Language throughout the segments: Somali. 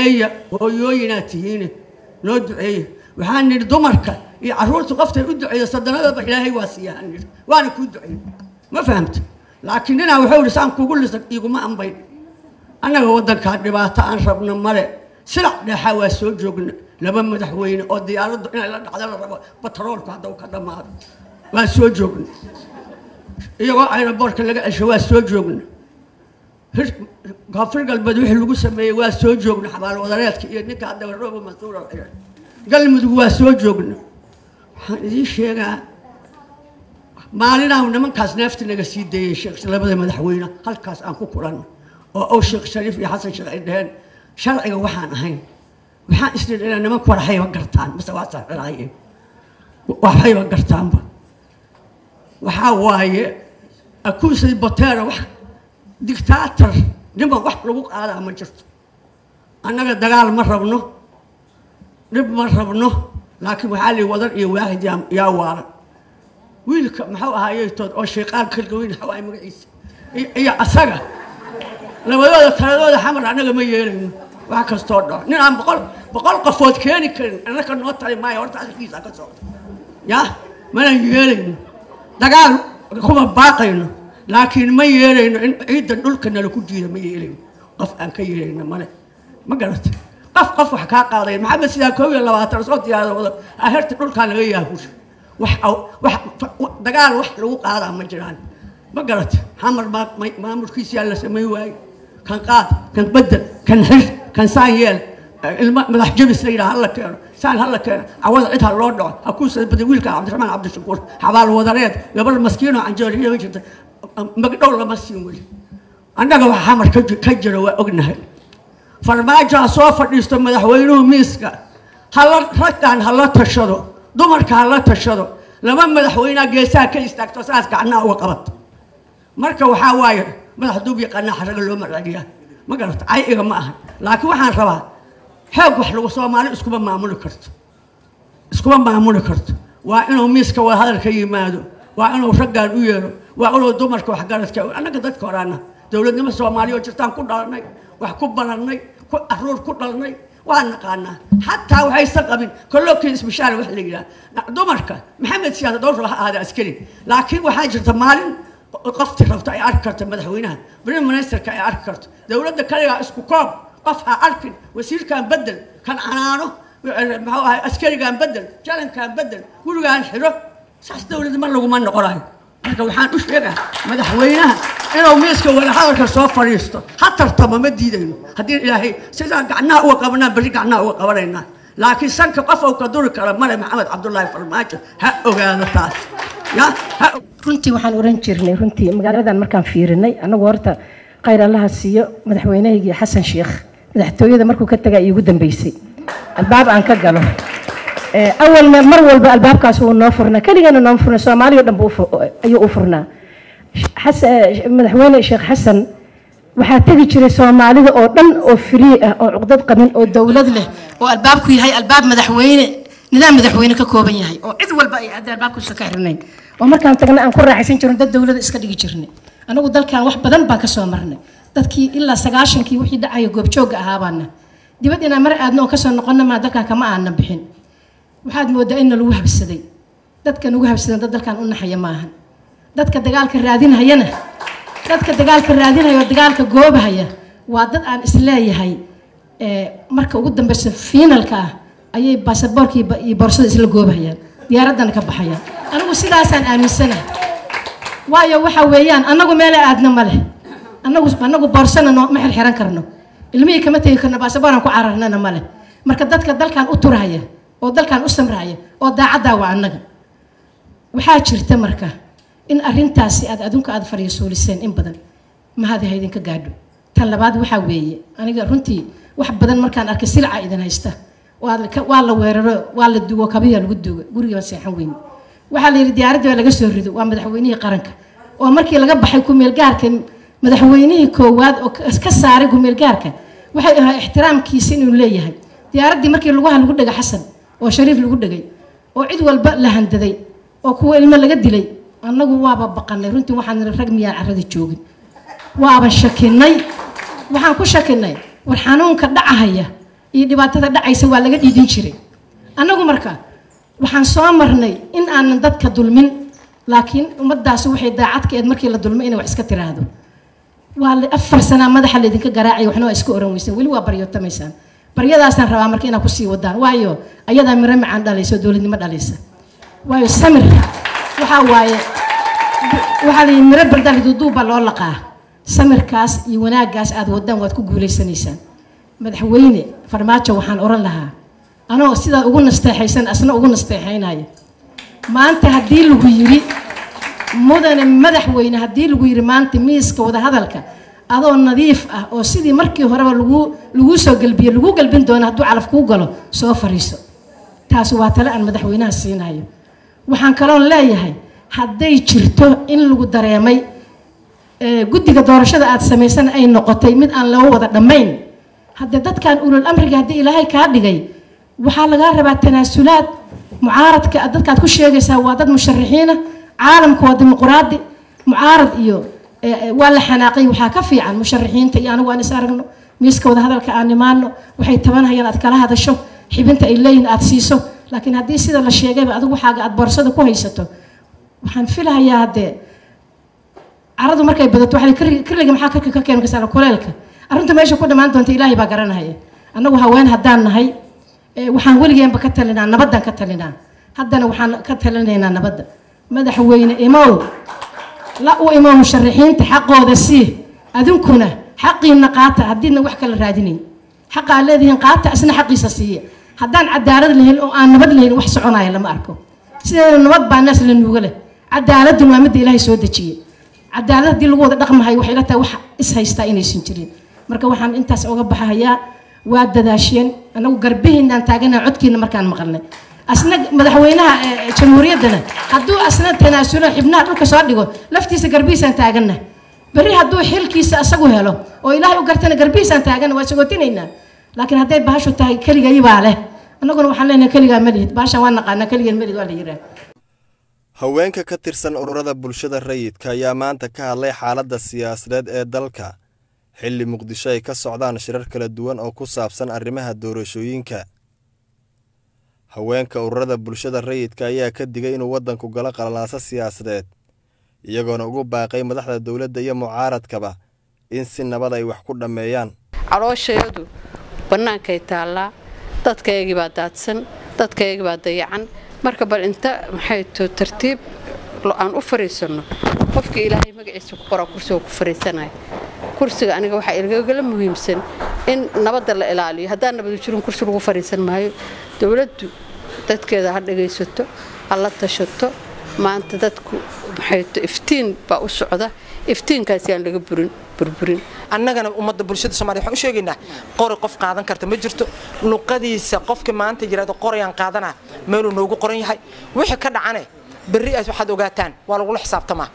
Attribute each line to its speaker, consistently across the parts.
Speaker 1: duceeya hooyooyinaad tihiine noo duceeya waxaan nidhi dumarka iyo carruurta qoftay u duceeya sadanadaba ilaahay waa siiyahaan nidhi waana kuu duceey ma fahamta laakiin ninaa wuxuu ihi saan kugu lisa iguma ambayn annaga waddankaa dhibaato aan rabno male silac dheexaa waa soo joogna laba madaxweyne oo diyaaraddu inay la dhacdo la rabo batroolku haddau ka dhammaado waa soo joogna iyagoo aeroboortka laga cesho waa soo joogna koonfur galbeed wixii lagu sameeyey waa soo joogna xabaal wadareedka iyo ninka hadda rooba mas-uula xiran galmudug waa soo joogna waxaan idiin sheegaa maalinaa nimankaas neefta naga sii dayey sheekh labada madaxweyne halkaas aan ku kulanno oo ow sheekh shariif iyo xasan sheekh ay dheheen sharciga waxaan ahayn waxaan isdhin inay nimanku waxayba gartaan mase waa saxiraayeen waxayba gartaanba waxaa waaye akuusay botera wax dictaator niman wax lagu qaadaa ma jirto annaga dagaal ma rabno dhib ma rabno laakiin waxaa lii wadan iyo waahid yaa- yaa waaran wiilka muxuu ahaayeytood oo shayqaan kalgaweyn xawaay magaciisa iyo- iyo asaga labadooda taladooda xamar annaga ma yeelayno wax kastoo dhaco nin aan boqol boqol qofood keeni karin annaka noo tali maayo horta arkiisa ka socda ya mana yeelayno dagaal kuma baaqayno laakiin ma yeelayno in ciidan dhulka nala ku jiida ma yeelayno qof aan ka yeelayno male ma garata qof qof wax kaa qaadaya maxamed sidaa koob iyo labaatan soo diyaarada wada aherta dhulkaa laga yaahusha wax aw- wax fa- dagaal wax lagu qaadaa ma jiraan ma garata xamar maa- ma- maamulkiisiyaa la samayn waaye kan qaad kan bedel kan xir kan saan yeel ilma madax jabis la yidhaha hala keeno saan hala keeno cawada cid ha loo dhaco ha kuu sadbaday wiilka cabdiraxmaan cabdishakuur xabaal wadareed gabar maskiinoo canjooriya jirta magdhow lama siin weli annaga wax xamar ka ji- ka jiro waa ognahay farmaajo ha soo fadhiisto madaxweynuhu miiska hala raggan hala tashado dumarka hala tashado laba madaxweynea geesaha ka istaagto saas gacnaha uga qabato marka waxaa waaye madax duub yaqaanaa xaraga loo marceliyaa ma garata cayiga ma aha laakiin waxaan rabaa xoog wax lagu soomaali iskuma maamuli karto iskuma maamuli karto waa inuu miiska wada hadalka yimaado waa inuu raggan u yeero waa inuu dumarka waxgaradka annaga dadka horaana dowladnimo soomaaliya oo jirtaan ku dhalanay wax ku barannay ku aruur ku dhalnay waa naqaanaa xataa waxaysan qabin kollookii isbishaara wax la yidhaha dumarka maxamed siyaasa dhowr ha ahaada askari laakiin waxaa jirta maalin qofti rabta ay arki karto madaxweynaha prime ministerka ay arki karto dowladda kaligaa isku koob qof ha arkin wasiirkan bedel kan canaano muxuu ahay askarigan bedel jalankan bedel gurigaan xiro saas dowladda mar laguma noqonayo marka waxaan u sheegaa madaxweynaha inuu miiska wadahadalka soo fadhiisto ha tartamo ma diidayno haddii ilaahay sidaa gacnaha uga qabanaan berri gacnaha uga qabanaynaa laakiin sanka qof uu ka duri kara male maxamed cabdullaahi farmaajo ha ogaado taas ya ha
Speaker 2: runtii waxaan oran jirnay runtii magaaladan markaan fiirinay anagu horta khayr allaha siiyo madaxweynahaygii xasan sheekh madaxtooyada markuu ka tagaa iigu dambeysay albaab aan ka galo Eh, awalna mar walba albaabkaas wuu noo furnaa keligana noo furnaa soomaaliya o dhan buu u fu- ayuu u furnaa Xas- eh, madaxweyne sheekh xasan waxaa tegi jiray soomaalida oo dhan oo free ah oo cuqdad qabin oo dowlad leh oo albaabku yahay albaab madaxweyne nidaam madaxweyne ka kooban yahay oo cid walba ay aada albaabkuusa ka xirnayn oo markaan tagna aan ku raaxaysan jirno dad dowlada iska dhigi jirnay anagu dalkan wax badan baan ka soo marnay dadkii ilaa sagaashankii wixii dhacaya goobjoogga ahaabaana dibad inaan mar aadno oo kasoo noqonna maa dalkan kama aanan bixin waxaad moodaa in lagu habsaday dadka nagu habsadan dad dalkan u naxaya maahan dadka dagaalka raadinhayana dadka dagaalka raadinhaya oo dagaalka goobahaya waa dad aan isleeyahay eh, marka ugu dambeysa fiinalka ah ayay baasaboorka iyo ba- iyo boorsada isla goobahayaan diyaaraddana ka baxayaan anigu sidaasaan aaminsanahay waayo waxa weeyaan annagu meela aadna ma leh annagu annagu boorsana noo ma xirxiran karno ilmihii kama tegi karno baasabooraan ku cararnana ma leh marka dadka dalkan u turhaya oo dalkan u samraya oo daacaddaa waa annaga waxaa jirta marka in arrintaasi aad adunka aad fadhiisuuliseen in badan mahadi ha idinka gaadho tan labaad waxaa weeye aniga runtii wax badan markaan arkay silca idin haysta waa la ka- waa la weeraro waa la dugo kabiya lagu dugo guriga seexan weyn waxaa la yidhi diyaaradda baa laga soo rido waa madaxweynihii qaranka oo markii laga baxay kumeelgaarka madaxweynihii koowaad oo ka- ka saaray kumeelgaarka waxay ahaa ixtiraamkiisa inuu leeyahay diyaaraddii markii lugaha lagu dhegay xasan oo shariif lagu dhegay oo cid walba la handaday oo kuwa ilmo laga dilay annagu waaba baqanay runtii waxaan niri rag miyaan carrada joogin waaban shakinay waxaan ku shakinay war xanuunka dhacahaya iyo dhibaatada dhacaysa waa laga dhiidin jiray annagu marka waxaan soo marnay in aanan dadka dulmin laakiin ummaddaasi waxay daacadka eed markii la dulmay inay wax iska tiraahdo waa la- afar sanaa madaxa laydinka garaacaya waxna waa iska oran weyseen weli waa baryotamaysaan baryadaasaan rabaa marka inaad kusii wadaan waayo ayadaa miro macaan dhalaysa oo dowladnimo dhalaysa waayo samir waxaa waaye waxaa la yidhi miro bardal duuduuba loo laqaa samirkaas iyo wanaaggaas aad wadaan waad ku guulaysanaysaan madaxweyne farmaajo waxaan oran lahaa anoo sidaa ugu nasteexaysan asna ugu nasteexaynaya maanta haddii lagu yidhi mudane madaxweyne haddii lagu yidhi maanta miiska wadahadalka adoo nadiif ah oo sidii markii horeba lagu laguu soo gelbiye lagu gelbin doono hadduu calaf kuu galo soo fariiso taasi waa tale aan madaxweynaha siinayo waxaan kaloon leeyahay hadday jirto in lagu dareemay ee, guddiga doorashada aad samaysan ay noqotay mid aan loo wada dhammayn haddee dadkan ulul amriga haddii ilaahay kaa dhigay waxaa lagaa rabaa tanaasulaad mucaaradka aad dadkaad ku sheegaysaa waa dad musharaxiina caalamka waa dimuquraadi mucaarad iyo ee, ee, waa la xanaaqay waxaa ka fiican musharaxiinta iyo anigu aan is aragno miiska wada hadalka aan imaano waxay tabanhayaan aad kala hadasho xibinta ay leeyihin aad siiso laakiin haddii sida la sheegayba adigu waxaaga aad boorsada ku haysato waxaan filahayaa haddee caradu markay badato waxaa la- kirliga maxaa karka ka keeni karsaa kuleelka arrinta meesha ku dhammaan doonta ilaahay baa garanahaya annagu haween haddaan nahay ee, waxaan weligeenba ka talinaa nabaddan ka talinaa haddana waxaan ka talinaynaa nabadda madaxweyne imow la u imo musharaxiinta xaqooda sii adinkuna xaqiina qaata haddiidna wax kala raadinayn xaqa aad leedihiin qaata isna xaqiisa siiya haddaan cadaalad lahayn oo aan nabad lahayn wax soconaya lama arko sideeda nabad baa naas la nuuga leh cadaaladun waa midda ilaahay soo dejiyey cadaalad haddii lagu wada dhaqmahayo waxay la tahay wax is haystaa inaysan jirin marka waxaan intaas oga baxayaa waa dadaasheen anagu garbihiinaan taagana codkiina markaan maqalnay asna madaxweynaha ee, jamhuuriyaddana hadduu asna tanaasulo xibnaha dhulka soo dhigo laftiisa garbihiisaan taagana berri hadduu xilkiisa asagu helo oo ilaahay u gartana garbihiisaan taagana waa sagotinaynaa laakiin hadday bahashu tahay keligay baa leh annaguna waxaan leenahay keligaa ma lihid bahashan waa naqaanaa keligeen ma lihid waa la yiraa
Speaker 3: haweenka ka tirsan ururada bulshada rayidka ayaa maanta ka hadlay xaaladda siyaasadeed ee dalka xilli muqdisho ay ka socdaan shirar kala duwan oo ku saabsan arrimaha doorashooyinka haweenka ururada bulshada rayidka ayaa ka digay inuu waddanku galo qalalaaso siyaasadeed iyagoona ugu baaqay madaxda dowladda iyo mucaaradkaba in si nabad ay wax ku dhammeeyaan
Speaker 4: calooshayadu bannaankay taallaa dadkaygii baa daadsan dadkaygii baa dayacan marka bal inta maxay to tartiib lo- aan u fariisanno qofkii ilaahay magaciisa ku qoraa kursiga ku fariisanaya kursiga aniga waxaa igagala muhiimsan in nabadda la ilaaliyo haddaan nabadu jirin kursi lagu fariisan maayo dowladdu dadkeeda ha dhagaysato ha la tashato maanta dadku maxay to iftiin baa u socda iftiinkaasi aan laga burin burburin
Speaker 5: annagana ummadda bulshada somaaliya waxaan u sheegaynaa qori qof qaadan karta ma jirto luqadiisa qofka maanta yidhahdo qorayaan qaadanaa meeluu noogu qoran yahay wixii ka dhacane berri aad waxaad ogaataan waa lagula xisaabtamaa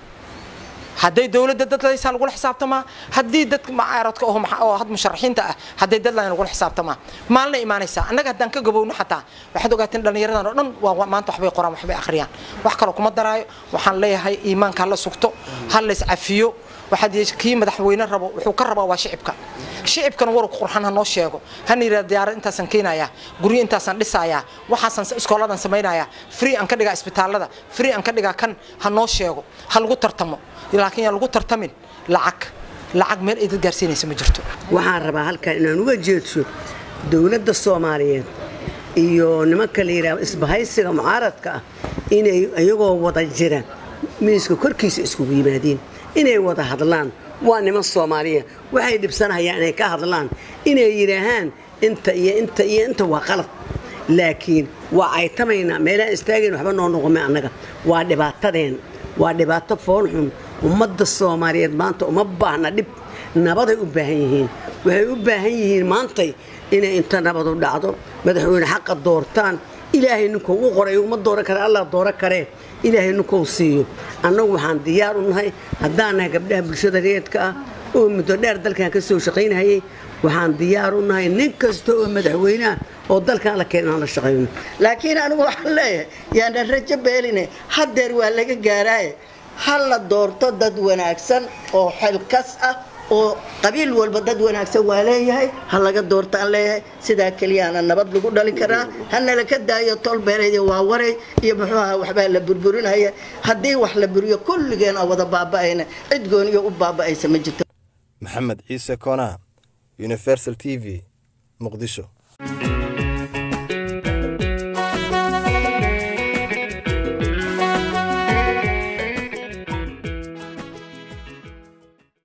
Speaker 5: hadday dowladda dad laysaa lagula xisaabtamaa haddii dadka mucaaradka oo maxa- oo had musharaxiinta ah hadday dad lahayn lagula xisaabtamaa maalina imaanaysaa annaga haddaan ka gabowno xataa waxaad ogaateen dhallinyaradan oo dhan waa waa- maanta waxbay qoraan waxbay akhriyaan wax kaloo kuma daraayo waxaan leeyahay iimaanka ha la sugto ha la iscafiyo waxaad yeesh- kii madaxweyne rabo wuxuu ka rabaa waa shicibka shicibkana warku qurxan ha noo sheego hana yidhahda diyaarad intaasaan keenayaa guryo intaasaan dhisayaa waxaasaan s- iskooladan samaynayaa free aan ka dhigaa isbitaallada free aan ka dhigaa kan ha noo sheego ha lagu tartamo laakiin yaan lagu tartamin lacag lacag meel ay dad gaarsiinaysa ma jirto
Speaker 6: waxaan rabaa halkan inaan uga jeedso dowladda soomaaliyeed iyo nimanka la yidhaahdo isbahaysiga mucaaradka ah inay iyagoo wada jira miiska korkiisa iskugu yimaadiin inay wada hadlaan waa niman soomaaliya waxay dhibsanayaan inay ka hadlaan inay yidhaahaan inta iyo inta iyo inta waa qalad laakiin waa aytamaynaa meelaan istaagayn waxba noo noqome annaga waa dhibaatadeen waa dhibaato foolxun ummadda soomaaliyeed maanta uma baahna dhib nabaday u baahan yihiin waxay u baahan yihiin maantay inay inta nabadu dhacdo madaxweyne xaqa doortaan ilaahay ninkuu u qoray uma dooran kare allah dooran karee ilaahay ninkuu siiyo annagu waxaan diyaar u nahay haddaan nahay gabdhaha bulshada reedka ah oo muddo dheer dalkan ka soo shaqaynahayay waxaan diyaar u nahay nin kasta oo madaxweyneah oo dalkan la keen inaan la shaqayno
Speaker 7: laakiin anigu waxaan leeyahay yaanan rajo beeline haddeer waa laga gaaraaye ha la doorto dad wanaagsan oo xilkas ah oo qabiil walba dad wanaagsan waa leeyahay ha laga doortaan leeyahay sidaa keliyaana nabad lagu dhalin karaa hanala ka daayo tolbeereed waa waray iyo muxuu ahaa waxbaa la burburinaya haddii wax la buriyo kulligeen aan wada baaba'ayna cid gooniyo u baaba'aysa ma jirto
Speaker 3: maxamed ciise koonaa universal t v muqdisho